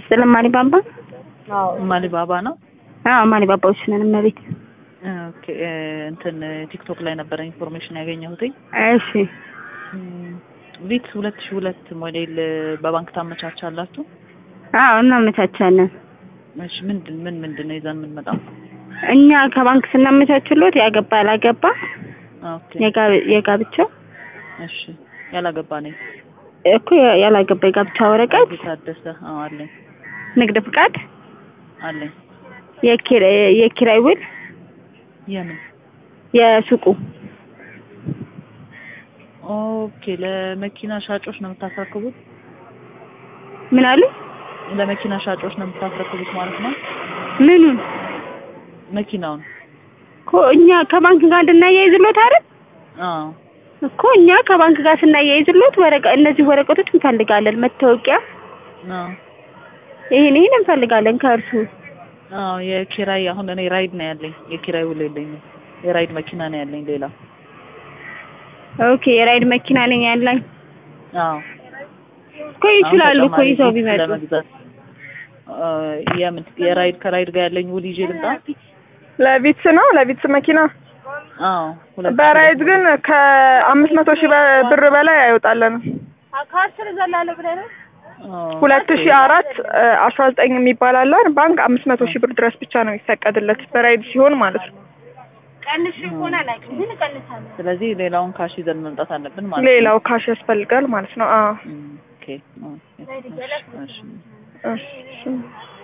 ይስጥልን ማሊባባ። ማሊባባ ነው። አዎ ማሊባባዎች ነን እመቤት። ኦኬ እንትን ቲክቶክ ላይ ነበረ ኢንፎርሜሽን ያገኘሁትኝ። እሺ ቪትስ ሁለት ሺህ ሁለት ሞዴል በባንክ ታመቻቻላችሁ? አዎ እናመቻቻለን። እሺ ምንድን ምን ምንድን ነው ይዘን የምንመጣው? እኛ ከባንክ ስናመቻችሎት ያገባ ያላገባ ኦኬ የጋ- የጋብቻው እሺ ያላገባ ነኝ። እኮ ያላገባ የጋብቻ ወረቀት፣ የታደሰ አዎ አለኝ ንግድ ፍቃድ፣ አለኝ። የኪራ- የኪራይ ውል፣ የምን የሱቁ ኦኬ ለመኪና ሻጮች ነው የምታስረክቡት? ምን አሉ? ለመኪና ሻጮች ነው የምታስረክቡት ማለት ነው? ምኑን መኪናውን? እኮ እኛ ከባንክ ጋር እንድናያይዝሎት አይደል? አዎ እኮ እኛ ከባንክ ጋር ስናያይዝሎት ወረቀ እነዚህ ወረቀቶች እንፈልጋለን። መታወቂያ፣ አዎ ይሄን ይሄን እንፈልጋለን ከእርሱ። አዎ የኪራይ አሁን እኔ ራይድ ነው ያለኝ። የኪራይ ውል የለኝም። የራይድ መኪና ነው ያለኝ ሌላ። ኦኬ የራይድ መኪና ነኝ ያለኝ አዎ እኮ ይችላሉ እኮ አሁን ይዘው ተጨማሪ ቢመጡ። ለመግዛት አ፣ የምን የራይድ ከራይድ ጋር ያለኝ ውል ይዤ ልምጣ? ለቪትስ ነው ለቪትስ መኪና አዎ ሁለት ሺህ በራይድ ግን ከአምስት መቶ ሺህ በ- ብር በላይ አይወጣለንም። አዎ፣ ሁለት ሺህ አራት አስራ ዘጠኝ የሚባል አለን ባንክ አምስት መቶ ሺህ ብር ድረስ ብቻ ነው የሚፈቀድለት በራይድ ሲሆን ማለት ነው። ስለዚህ ሌላውን ካሽ ይዘን መምጣት አለብን ማለት ነው። ሌላው ካሽ ያስፈልጋል ማለት ነው። አዎ እም፣ ኦኬ ኦኬ፣ እሺ፣ እሺ። እሺ